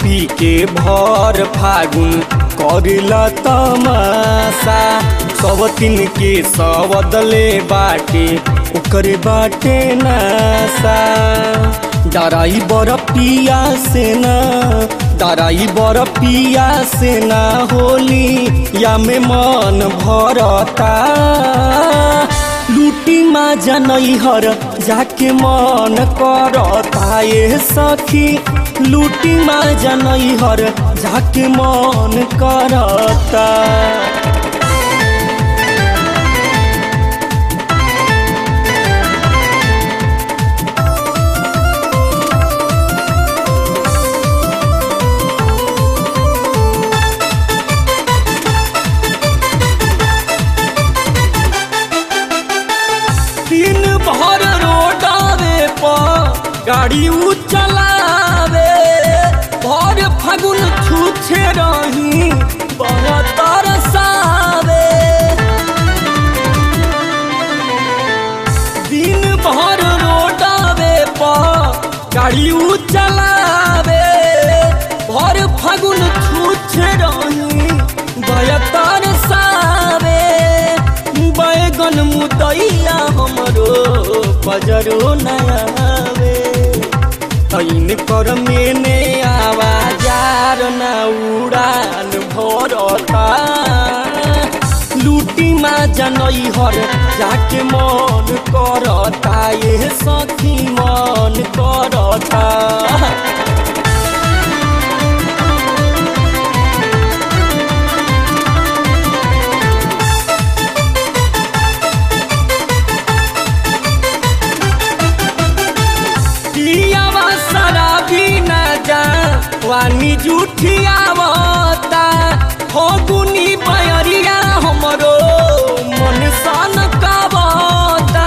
पी के भर फागुन करेला तमाशा सब तीन के सवदले बाटे ओकरे बाटे नासा डराई बर पिया से ना डराई बर पिया से ना होली या में मन भरता लूटी मा जनई हर जाके मन करता ये सखी लूटी मा जनई हर जाके मन करता दिन भर रोडावे पर गाड़ी उ चलावे भर फागुन छूछे रही बहुत तरसावे दिन भर रोडावे पर गाड़ी उ चलावे भर फागुन छूछे रही भय तरसावे बैगन मुदैया हमरो बजरो नयावे तैन कर मेने आवाजार ना उड़ान भरता लूटी मा जनई हर जाके मन करता ये सखी मन करता पियावा शराबी ना जा वानी जुठियावता हो गुनी बयरिया हमरो मन सन कावता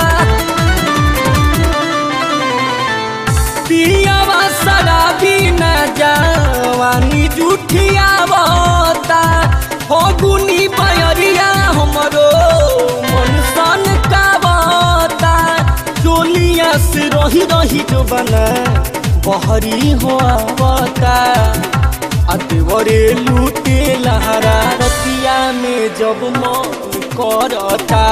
पियावा शराबी ना जा वानी जुठियावता हो गुनी बयरिया हमरो मन सन कावता चोलिया से रही रही जो बना बहरी हो आवता अतवरे लूटे लहरा रतिया में जब मन करता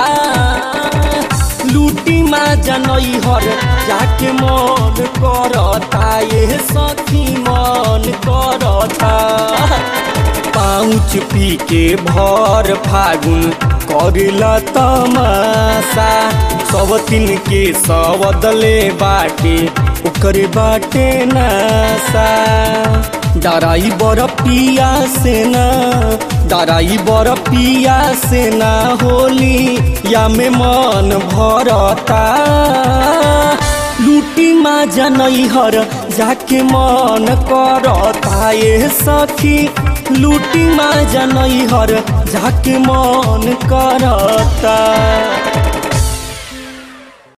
लूटी मा जनई हर जाके मन करता ये सखी मन करता पाउच पी के भर फागुन करेला तमाशा सब तीन के सवदले बाटे ओकरे बाटे नासा डराई बर पिया से ना डराई बर पिया से ना होली या में मन भरता लूटी मा जनई हर जाके मन करता ये सखी लूटी मा जनई हर जाके मन करता